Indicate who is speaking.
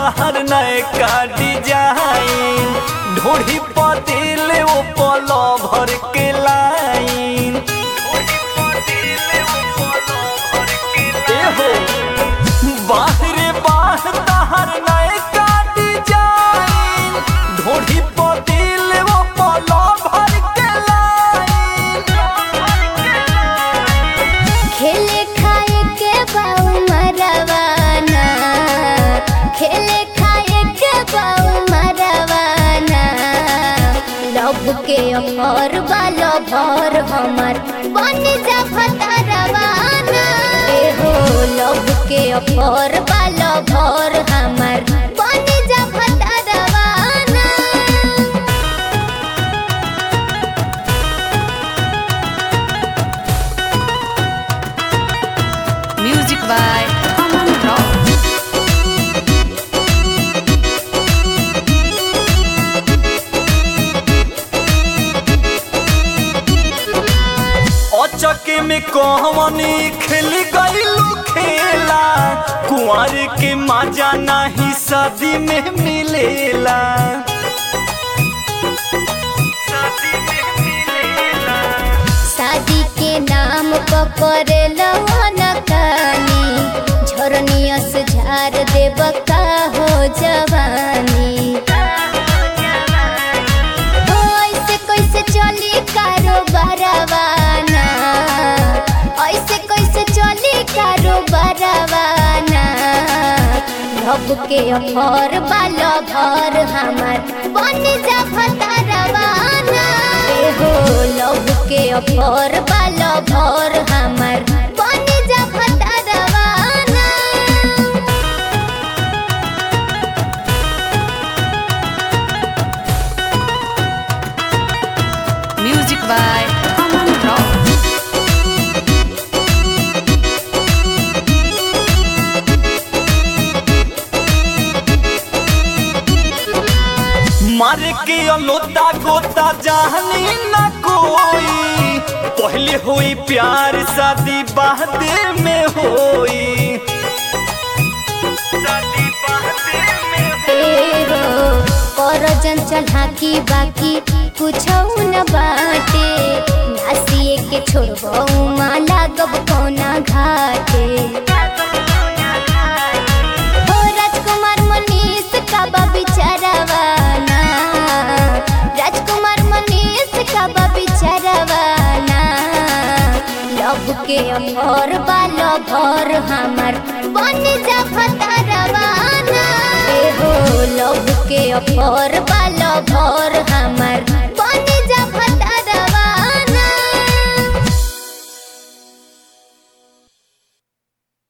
Speaker 1: ताहर नए का डिजाइन ढोढ़ी पतिल वो पलो भर के लाइन ए हो बाहरे बाह ताहर नए का डिजाइन ढोढ़ी पतिल वो पलो भर के लाइन
Speaker 2: खेले खाए के बाऊ मरवाना खेले खाए के बाऊ मरवाना लब के अमर बालो भर हमर बन जा भतरवाना ए हो लब के अमर बालो भर हमर बन जा भतरवाना
Speaker 3: Music by Aman Rock.
Speaker 1: अचके में कहवनी खेल गईलू खेला कुंवर के मजा नहीं शादी में मिलेला
Speaker 2: शादी के नाम पकड़े नकानी झरनियस झार देव का हो जवानी हो ऐसे कैसे चली कारोबारवाना ऐसे कैसे चली कारोबारवाना रब के अफर बालो भर हमार बन जा भतारवाना ए हो लब के अफर बालो भर हमार बन जा भतारवाना
Speaker 3: Music by Aman Rock.
Speaker 1: मारे के अलोता गोता जानी न कोई पहले होई प्यार शादी बाद में होई शादी बाद में
Speaker 2: एहो कर जंचल हाकी बाकी कुछ न बाटे नासिए के छोड़बो माला गब कोना घाटे हो राजकुमार मनीष का बा बिचारवाना राजकुमार मनीष का बा बिचारवाना लब के अमर बालो भर हमार बन जा भतारवाना ए हो लब के अमर बालो भर हमार